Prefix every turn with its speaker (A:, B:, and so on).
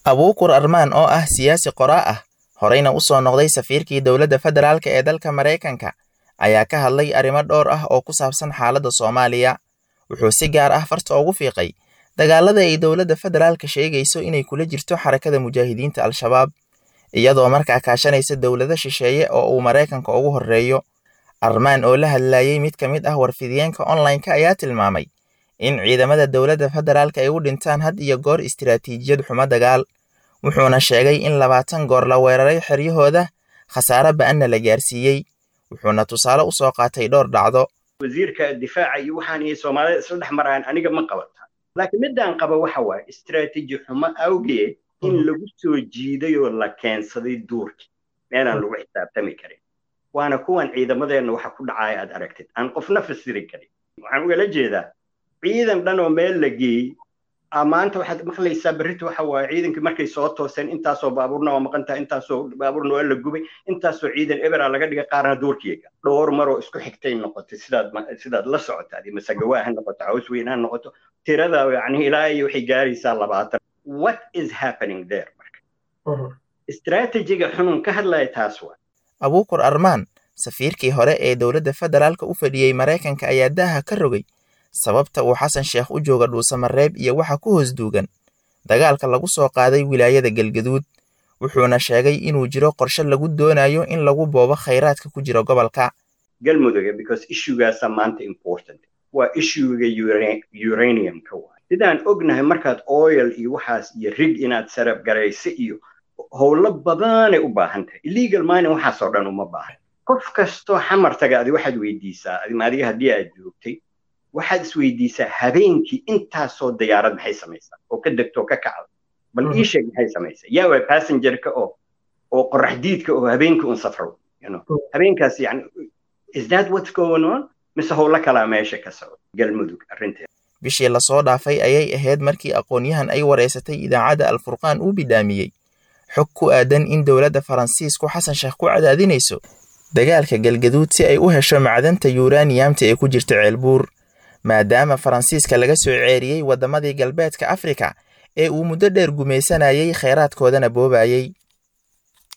A: abuukur armaan oo ah siyaasi qoraa ah horeyna u soo noqday safiirkii dowladda federaalka ee dalka maraykanka ayaa ka hadlay arrimo dhowr ah oo ku saabsan xaaladda soomaaliya wuxuu si gaar ah farta ugu fiiqay dagaalada ay dowladda federaalka sheegayso inay kula jirto xarakada mujaahidiinta al-shabaab iyadoo markaa kaashanaysa dowlado shisheeye oo uu maraykanka ugu horreeyo armaan oo la hadlayey mid ka mid ah warfidiyeenka online-ka ayaa tilmaamay in ciidamada dowladda federaalka ay u dhintaan had iyo goor istiraatiijiyad xumo dagaal wuxuuna sheegay in labaatan goor la weeraray xeryahooda khasaare ba-anna la gaarsiiyey wuxuuna tusaale u soo qaatay dhowr dhacdo
B: wasiirka difaaca iyo waxaan iyo soomaalida isla dhex maraan aniga ma qabata laakiin midaan qaba waxa waaye istiraatiiji xumo awgeed in lagu soo jiiday oo la keensaday duurki meelaan lagu xisaabtami karin waana kuwan ciidamadeenna waxa ku dhacaya aad aragtid aan qofna fasiri karin waxaan ugala jeedaa ciidan dhan oo meel la geeyey maanta waxaad maqlaysaa berrita waxa waaye ciidankii markay soo tooseen intaasoo baabuurna waa maqan tahay intaasoo baabuurna waa la gubay intaasoo ciidan ebera laga dhigay qaarna duurkiyaga dhowr maroo isku xigtay noqotay sidaad sidaad la socotaad masagawaa ha noqoto caws weyn ha noqoto tirada yani ilaa iyo waxay gaaraysaa labaatan what is happening there marka istiraatijiga xunun ka hadlaya taas waa
A: abuukur armaan safiirkii hore ee dowladda federaalka u fadhiyey maraykanka ayaa daaha ka rogay sababta uu xasan sheekh u jooga dhuusamareeb iyo waxa ku hoos duugan dagaalka lagu soo qaaday wilaayada galgaduud wuxuuna sheegay inuu jiro qorshe lagu doonayo in lagu boobo khayraadka ku jira gobolka
B: galmudug because issuegaasa maanta important waa issuega uraniumka waay sidaan ognahay markaad oil iyo waxaas iyo rig inaad sarab garayso iyo howlo badanay u baahan tahay illegal mining waxaasoo dhan uma baahan qof kastoo xamar taga adi waxaad weydiisaa adiga haddii aad joogtay waxaad isweydiisaa habeenkii intaasoo diyaarad maxay samaysaa oo ka degto oo ka kacda bal ii sheeg maxay samaysaa yaa waa passengerka oo oo qoraxdiidka oo habeenkii un safro habeenkaas yani is that what's going on mise howlo kalaa meesha ka socda galmudug arrinteeda
A: bishii lasoo dhaafay ayay ahayd markii aqoon-yahan ay wareysatay idaacadda alfurqaan uu bidhaamiyey xog ku aadan in dowladda faransiisku xasan sheekh ku cadaadinayso dagaalka galgaduud si ay u hesho macdanta yuraniyamta ee ku jirta ceelbuur maadaama faransiiska laga soo ceeriyey waddamadii galbeedka afrika ee uu muddo dheer gumaysanayay kheyraadkoodana boobayey